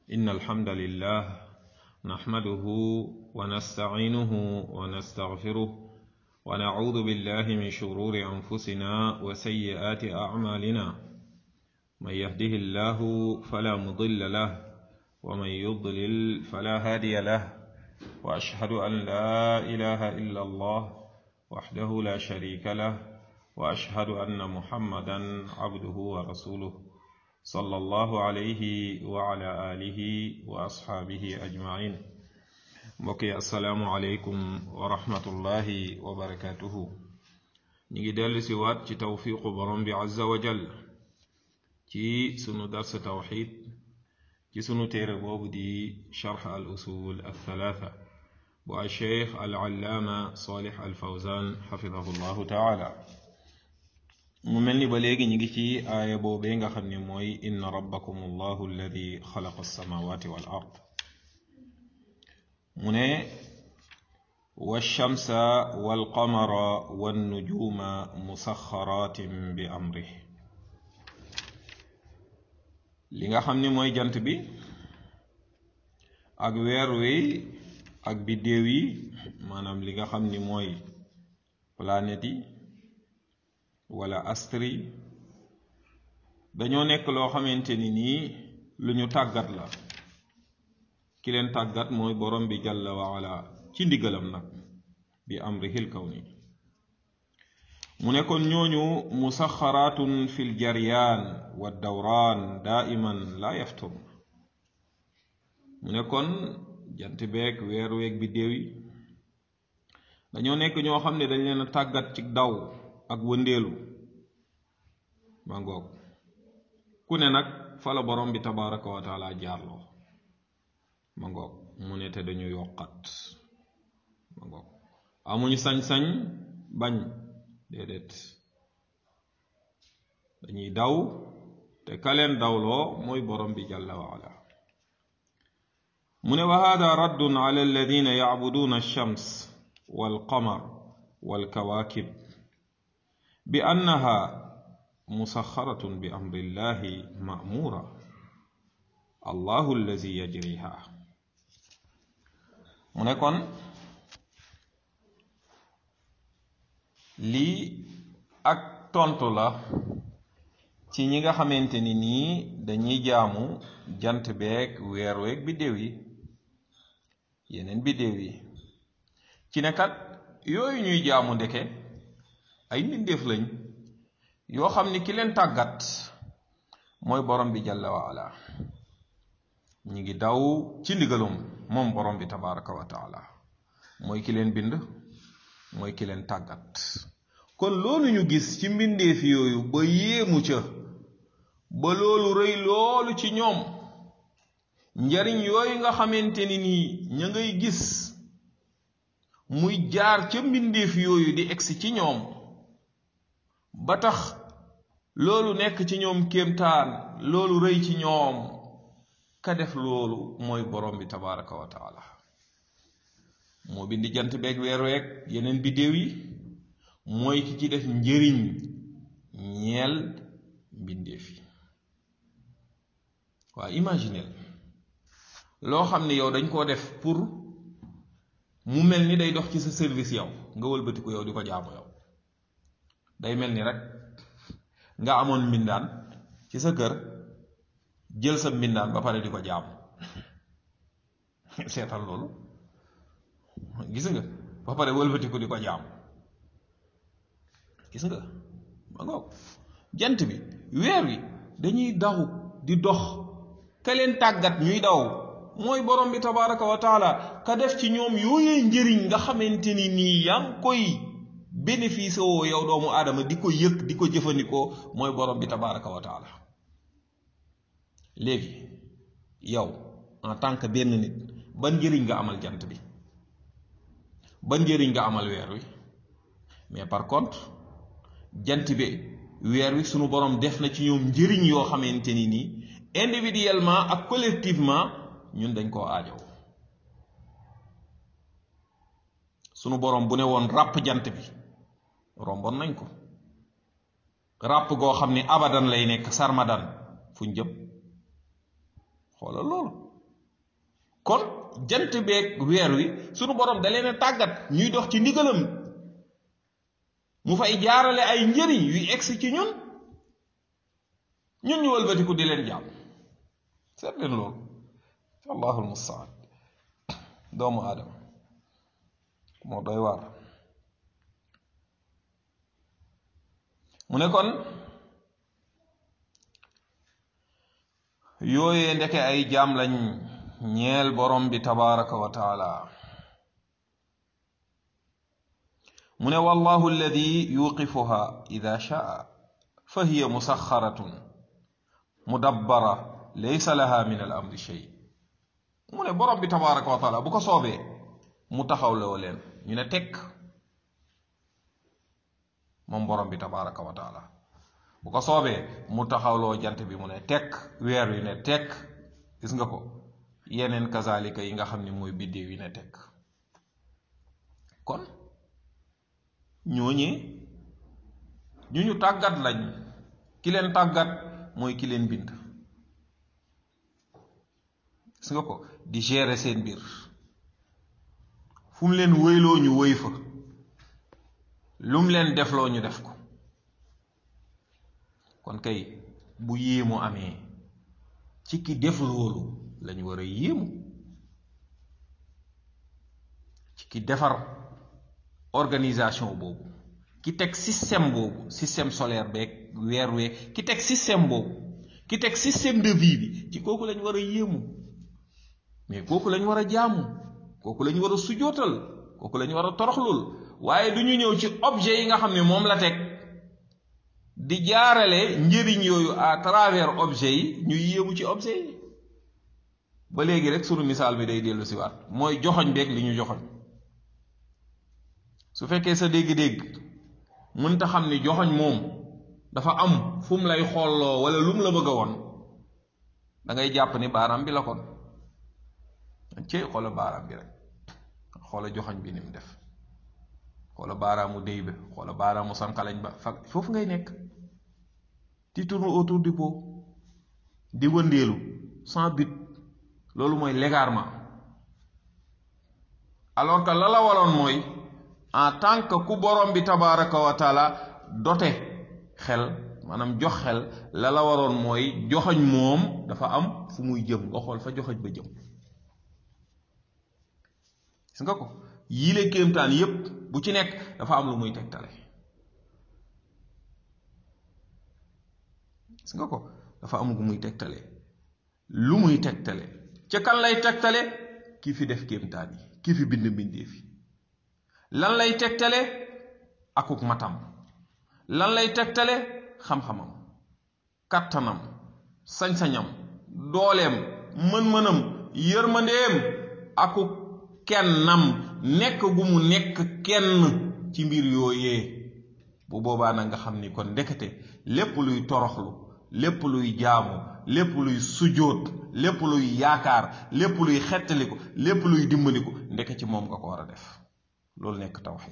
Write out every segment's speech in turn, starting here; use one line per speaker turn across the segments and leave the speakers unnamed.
إن الحمد لله نحمده ونستعينه ونستغفره ونعوذ بالله من شرور أنفسنا وسيئات أعمالنا من يهده الله فلا مضل له ومن يضلل فلا هادي له وأشهد أن لا إله إلا الله وحده لا شريك له وأشهد أن محمدا عبده ورسوله صلى الله عليه وعلى آله وأصحابه أجمعين mbokki asalaamualeykum wa rahmatullahi wa barakatuhu ñi ngi dellu si waat ci tawfiqu borom bi azza wa jal ci sunu dars tawxid ci sunu téere boobu di charx al usul althalatha bu al cheikh al allaama salih al fawzan xafidahu llahu taala mu mel ni ba léegi ñi ngi ci aaya boobee nga xam ne mooy inna rabbakum allahu alladi xalaqa alsamawati wal ard mu ne walchamsa walqamara wannujuma musaxaratin bi amrih li nga xam ni mooy jant bi ak weer wi ak biddéew yi maanaam li nga xam ni mooy planète yi wala astri dañoo nekk loo xamante ni nii lu ñu tàggat la ki leen tàggat mooy borom bi jalla waala ci ndigalam nag bi amrihil kawni mu ne kon ñooñu musaxaraatun fil jaryaan wa dawraan daaiman laa yaftur mu ne kon jant beeg weer weeg bi déew yi dañoo nekk ñoo xam ne dañ leen a tàggat ci daw ak wëndeelu ma ngoog ku ne nag fa la borom bi tabaraka wa taala jaarloo ma ngoog mu ne te dañu yokkat ma ngoog amuñu sañ-sañ bañ déedéet dañuy daw te kaleen dawloo mooy borom bi jalla wa ala mu ne wa hada raddun ala alladina yacbuduuna alshams walqamar walkawaakib bi annaha musaxaratun bi amri llahi ma'mura allahu allazi yajriha mu ne kon lii ak tontu la ci ñi nga xamante ni nii dañuy jaamu jant beeg weer weeg biddéew yi yeneen biddéew yi ci ne kat yooyu ñuy jaamu ndeke ay mbindeef lañ yoo xam ni ki leen tàggat mooy borom bi jalla wa ala ñi ngi daw ci ndigalum moom borom bi tabaraka wa taala mooy ki leen bind mooy ki leen tàggat kon loolu ñu gis ci mbindeef yooyu ba yéemu ca ba loolu rëy loolu ci ñoom njariñ yooyu nga xamante ni nii ña ngay gis muy jaar ca mbindeef yooyu di egsi ci ñoom ba tax loolu nekk ci ñoom kéemtaan loolu rëy ci ñoom ka def loolu mooy borom bi tabaraka wa taala moo bindi jant beeg weer weeg yeneen biddéew yi mooy ki ci def njëriñ ñeel mbindeef yi waa imaginel loo xam ne yow dañ koo def pour mu mel ni day dox ci sa service yow nga wëlbati ko yow di ko jaamu yow day mel ni rek nga amoon mbindaan ci sa kër jël sa mbindaan ba pare di ko jaamu seetal loolu gis nga ba pare wëlbati ko di ko jaamu gis nga ma ngoog jant bi weer wi dañuy daw di dox ka leen tàggat ñuy daw mooy borom bi tabaraka wa taala ka def ci ñoom yooyee njëriñ nga xamante ni nii yaa ngi koy bénéfice woo yow doomu aadama di ko yëg di ko jëfandikoo mooy borom bi tabaraka wa taala léegi yow en tant que benn nit ban njëriñ nga amal jant bi ban njëriñ nga amal weer wi mais par contre jant bi weer wi sunu borom def na ci ñoom njëriñ yoo xamante ni nii individuellement ak collectivement ñun dañ koo aajow sunu borom bu ne woon ràpp jant bi romboon nañ ko ràpp goo xam ni abadan lay nekk sarmadan fuñ jëm xoolal loolu kon jant beeg weer wi sunu borom da leen a tàggat ñuy dox ci ndigalam mu fay jaarale ay njëriñ yuy egsi ci ñun ñun ñu wëlbatiku di leen jàmm seet leen loolu allahul mustaan doomu aadama moo doy waar mu ne kon yooyee ndeke ay jaam lañ ñeel borom bi tabaraka wa taala mu ne wallahu alladi yuqifuha ida shaa fa hiya musaxaratun mudabbara laysa laha min al amri shay mu ne borom bi tabaraka wa taala bu ko soobee mu taxawloo leen ñu ne tekk moom borom bi tabaraka wa taala bu ko soobee mu taxawloo jant bi mu ne tekk weer wi ne tekk gis nga ko yeneen kazalika yi nga xam ne mooy biddéew yi ne tekk kon ñooñee ñu ñu tàggat lañ ki leen tàggat mooy ki leen bind gis nga ko di gérer seen biir fu mu leen wëyloo ñu wëy fa lu mu leen defloo ñu def ko kon kay bu yéemu amee ci ki def loolu lañu war a yéemu ci ki defar organisation boobu ki teg système boobu système solaire beeg weer wee ki teg système boobu ki teg système de vie bi ci kooku lañu war a yéemu mais kooku lañu war a jaamu kooku lañu war a sujootal kooku lañu war a toroxlul waaye du ñu ñëw ci objet yi nga xam ne moom la teg di jaarale njëriñ yooyu à travers objet yi ñu yéemu ci objet yi ba léegi rek sunu misaal bi day dellu si waat mooy joxoñ beeg li ñu joxoñ su fekkee sa dégg-dégg mënta xam ni joxoñ moom dafa am fu mu lay xolloo wala lu mu la bëgg a won da ngay jàpp ni baaraam bi la kon ci xoola baaraam bi rek xoola joxoñ bi ni mu def xoola baaraamu déy ba xoola baaraamu sankalañ ba fa foofu ngay nekk ti tourne autour du pot di wëndeelu sans but loolu mooy l'égarement alors que la la waroon mooy en tant que ku borom bi tabaraka wa taala dote xel maanaam jox xel la la waroon mooy joxoñ moom dafa am fu muy jëm nga xool fa joxoñ ba jëm gis nga ko yile kéemtaan yépp bu ci nekk dafa am lu muy tegtale gis nga ko dafa am lu muy tegtale lu muy tegtale ca kan lay tegtale ki fi def kéemtaan yi ki fi bind bindee fi lan lay tegtale akuk matam lan lay tegtale xam-xamam kattanam sañ-sañam dooleem mën-mënam yërmandeem akuk kennam nekk gu mu nekk kenn ci mbir yooyee bu boobaa na nga xam ni kon ndekete lépp luy toroxlu lépp luy jaamu lépp luy sujjóot lépp luy yaakaar lépp luy xettaliku lépp luy dimbaliku ndeke ci moom nga ko war a def loolu nekk tawxid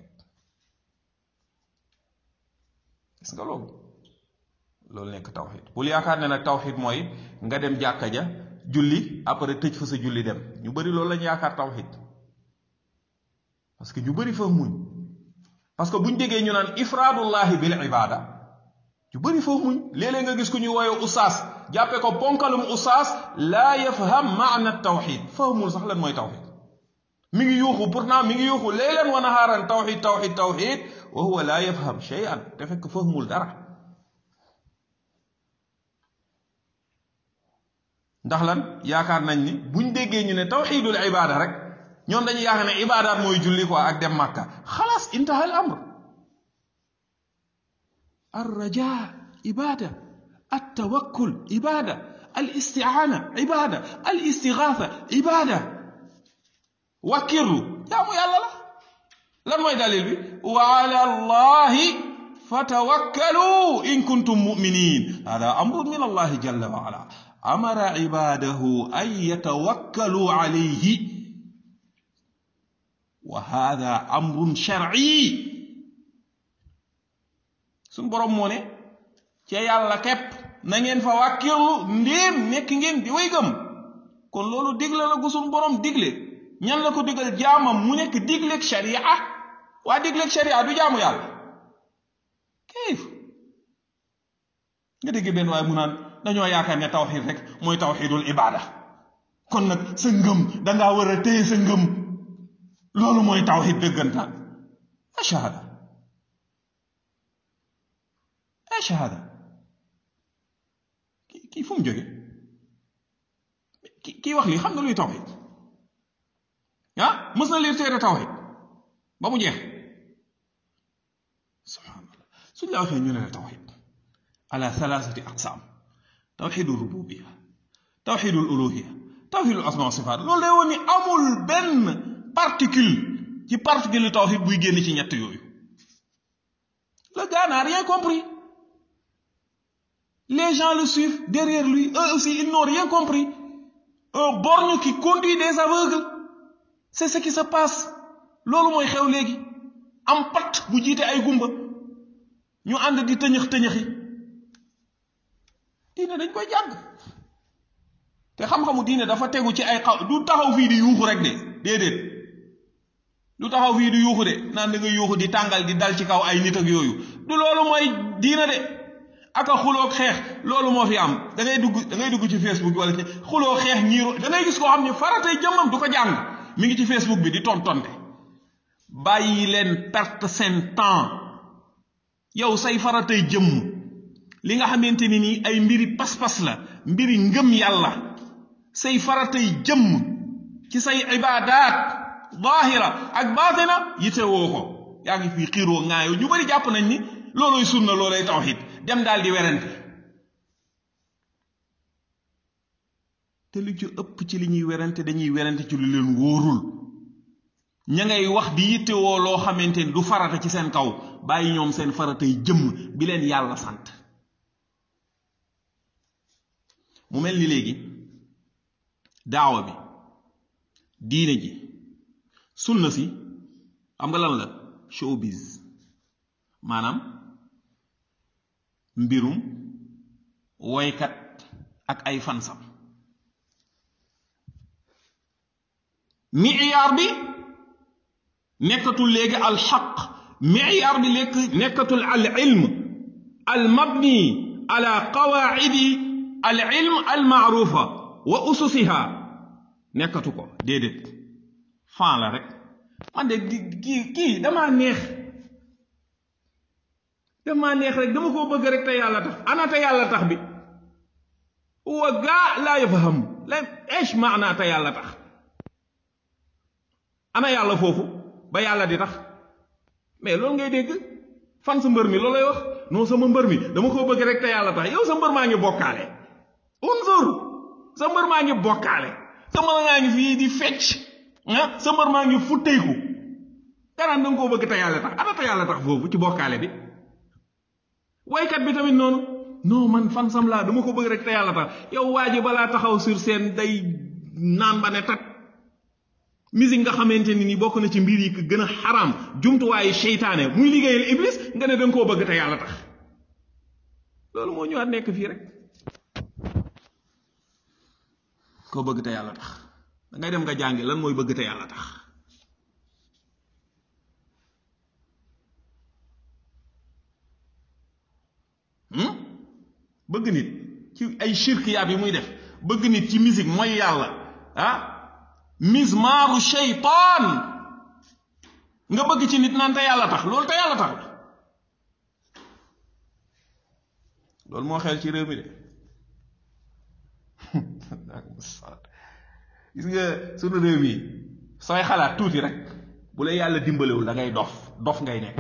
gis nga loolu loolu nekk tawxid bul yaakaar ne nag tawxid mooy nga dem jàkka ja julli après tëj fa sa julli dem ñu bari loolu lañu yaakaar tawxid parce que ñu bari fa muñ parce que buñ déggee ñu naan ifraadullahi bil ibada ñu bari fa muñ léeg-léeg nga gis ku ñuy wooye usaas jàppe ko ponkalum usaas laa yafham maana tawxid fahmul sax lan mooy tawxid mi ngi yuuxu pourtant mi ngi yuuxu laylan wa nahaaran tawxid tawxid tawxid wa huwa laa yafham shay'an te fekk fahmul dara ndax lan yaakaar nañ ni buñ déggee ñu ne tawxidul ibada rek ñoom dañuy yaakaar ne ibadaat mooy julli quoi ak dem màkka xalaas intaha al amr ar raja ibada at tawakkul ibada al istiaana ibada al istigaatha ibada wakkirlu jaamu yàlla la lan mooy dalil bi wa ala allahi fatawakkalu in kuntum muminin hada amrun min allahi jalla wa ala amara ibadahu an yatawakkalu alayhi wa hada amrun shar'i suñ boroom moo ne ca yàlla képp na ngeen fa wàkkirlu ndéem nekk ngeen di way gëm
kon loolu digle la gu suñu borom digle ñan la ko digal jaamam mu nekk digleeg sharia waa digleeg sharia du jaamu yàlla kayif nga dégg benn waaye mu naan dañoo yaakaar ne tawxid rek mooy tawxidul ibada kon nag sa ngëm dangaa war a téye sa ngëm loolu mooy tawxid dëggantaan a shahada a shahada kii fu mu jóge kii wax lii xam nga luy tawxid ah mës na liir téere tawxid ba mu jeex subhanallah suñ la waxee ñu ne la tawxid ala thalathati aqsam tawxidu rububia tawxidu uluhia tawxidu asma wa sifaat loolu day woon ni amul benn particule ci particule tawxid buy génn ci ñett yooyu le gars n'a rien compris les gens le suivent derrière lui eux aussi ils n'ont rien compris un borgne qui conduit des aveugles c'est ce qui se passe loolu mooy xew léegi am pat bu jiite ay gumba ñu ànd di tëñëx tëñëxi diine dañ koy jàng te xam-xamu diine dafa tegu ci ay xaw du taxaw fii di yuuxu rek de déedéet du taxaw fii di yuuxu de naan da nga yuuxu di tàngal di dal ci kaw ay nit ak yooyu du loolu mooy diine de aka xuloo xeex loolu moo fi am da ngay dugg da ngay dugg ci facebook bi wala ci xuloo xeex ñiiru da ngay gis koo xam ne faratay jëmmam du ko jàng mi ngi ci facebook bi di tontonte bàyyi leen perte seen temps yow say faratay jëmm li nga xamante ni nii ay mbiri pas-pas la mbiri ngëm yàlla say faratay jëmm ci say ibaadaat zaahira ak baatina yite woo ko yaa ngi fii xiiroo ŋaayoo ñu bari jàpp nañ ni looloy sunna looloy tawxid dem daal di werante te lu ci ëpp ci li ñuy werante dañuy werante ci lu leen wóorul ña ngay wax di yittewoo loo xamante ni du farata ci seen kaw bàyyi ñoom seen faratay jëmm bi leen yàlla sant mu mel ni léegi daawa bi diine ji sunna si xam nga lan la showbiz maanaam mbirum woykat ak ay fansam miyaar bi nekkatul léegi al xaq miyaar bi lekk nekkatul al ilm al mabni ala qawaidi al ilm al maarufa wa ususiha nekkatu ko déedéet fan la rek man de kii kii damaa neex damaa neex rek dama koo bëgg rek te yàlla tax ana te yàlla tax bi wa gaa laa yafham la eesh maana te yàlla tax ana yàlla foofu ba yàlla di tax mais loolu ngay dégg fan sa mbër mi loolay wax non sama mbër mi dama koo bëgg rek te yàlla tax yow sa mbër maa ngi bokkaale unzur sa mbër maa ngi bokkaale sa mbër maa ngi fii di fecc ah sa mbër maa ngi futteeku garaan da nga koo bëgg te yàlla tax ana te yàlla tax foofu ci bokkaale bi waykat bi tamit noonu non man fan sam laa dama ko bëgg rek te yàlla tax yow waa ji balaa taxaw sur scène day naan ba ne tat musique nga xamante ni ni bokk na ci mbir yi gën a xaraam jumtuwaayu seytaane muy liggéeyal iblis nga ne danga koo bëgg te yàlla tax loolu moo ñëwaat nekk fii rek koo bëgg te yàlla tax da ngay dem nga jàngi lan mooy bëgg te yàlla tax bëgg nit ci ay shirkiyaat yi muy def bëgg nit ci musique mooy yàlla ah mismaaru shaytaan nga bëgg ci nit naan te yàlla tax loolu te yàlla tax loolu moo xel ci réew mi de gis nga sunu réew mi sooy xalaat tuuti rek bu la yàlla dimbalewul da ngay dof dof ngay nekk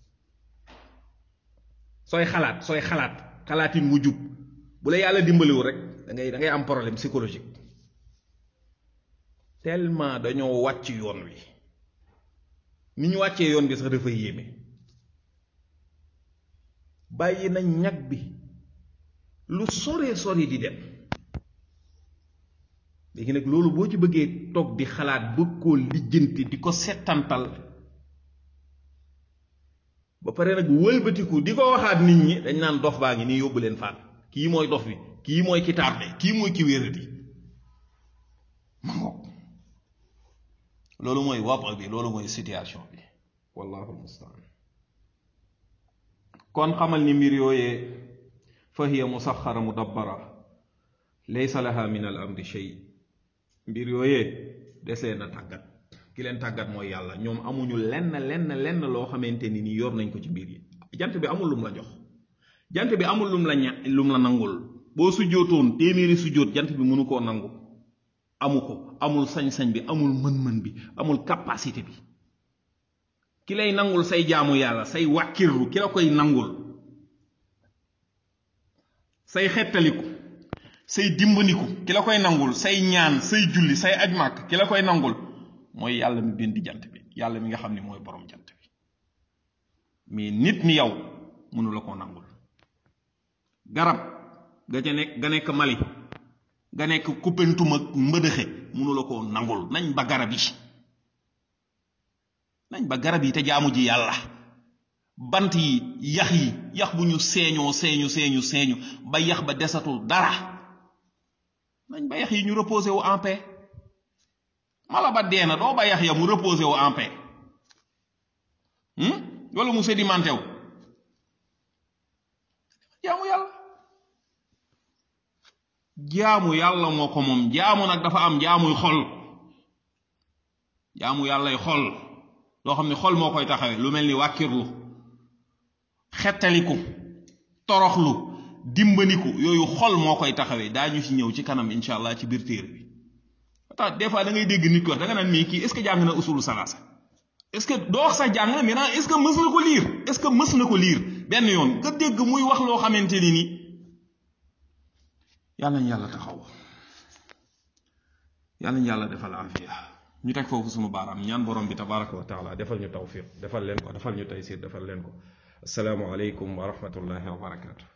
sooy xalaat sooy xalaat xalaatin wu jub bu la yàlla dimbalewul rek da ngay da ngay am problème psychologique tellement dañoo wàcc yoon wi ni ñu wàccee yoon bi sax dafa yéeme bàyyi nañ ñag bi lu soree sori di dem léegi nag loolu boo ci bëggee toog di xalaat bëgg koo lijjanti di ko settantal ba pare nag wëlbatiku di ko waxaat nit ñi dañ naan dof baa ngi nii yóbbu leen faat kii mooy dof bi kii mooy ki tardé kii mooy ki wéradi loolu mooy waba bi loolu mooy situation bi wallahu almustaan kon xamal ni mbir yooyee fa hiya musaxara mudabbara laysa laha min al amri shay mbir yooyee desee na tàggat ki leen tàggat mooy yàlla ñoom amuñu lenn lenn lenn loo xamante ni nii yor nañ ko ci mbir yi jant bi amul lum la jox jant bi amul lum la ña lum la nangul boo sujjootoon téeméeri sujjoot jant bi mënu koo nangu amu ko amul sañ-sañ bi amul mën-mën bi amul capacité bi ki lay nangul say jaamu yàlla say wàkkirlu ki la koy nangul say xettaliku say dimbandiku ki la koy nangul say ñaan say julli say aj màkk ki la koy nangul mooy yàlla mi bind jant bi yàlla mi nga xam ne mooy borom jant bi mais nit ni yow mënu la koo nangul garab ga ca nekk ga nekk Mali ga nekk Koupentoum ak mbëdëxe mënu la koo nangul nañ ba garab yi nañ ba garab yi te jaamu ji yàlla bant yi yax yi yax bu ñu seeñoo seeñu seeñu seeñu ba yax ba desatul dara nañ ba yax yi ñu reposé wu en paix mala ba dee na doo ba yax ya mu reposé wu en paix wala mu sédimenté wu jaamu yàlla jaamu yàlla moo ko moom jaamu nag dafa am jaamuy xol jaamu yàllay xol loo xam ne xol moo koy taxawee lu mel ni wàkkirlu xettaliku toroxlu dimbaniku yooyu xol moo koy taxawee daañu ci ñëw ci kanam incha allah ci biir téere bi tax des fois da ngay dégg nit ko wax da nga naan mii kii est ce que jàng na usulu salaasa est ce que doo wax sax jàng na mais est ce que mës na ko liir est ce que mës na ko liir benn yoon nga dégg muy wax loo xamante ni ni yàlla ñu yàlla taxaw yàlla ñu yàlla defal afiya ñu teg foofu sunu baaraam ñaan borom bi tabaraka wa taala defal ñu tawfiq defal leen ko defal ñu taysir defal leen ko asalaamu aleykum wa rahmatullahi wa barakatu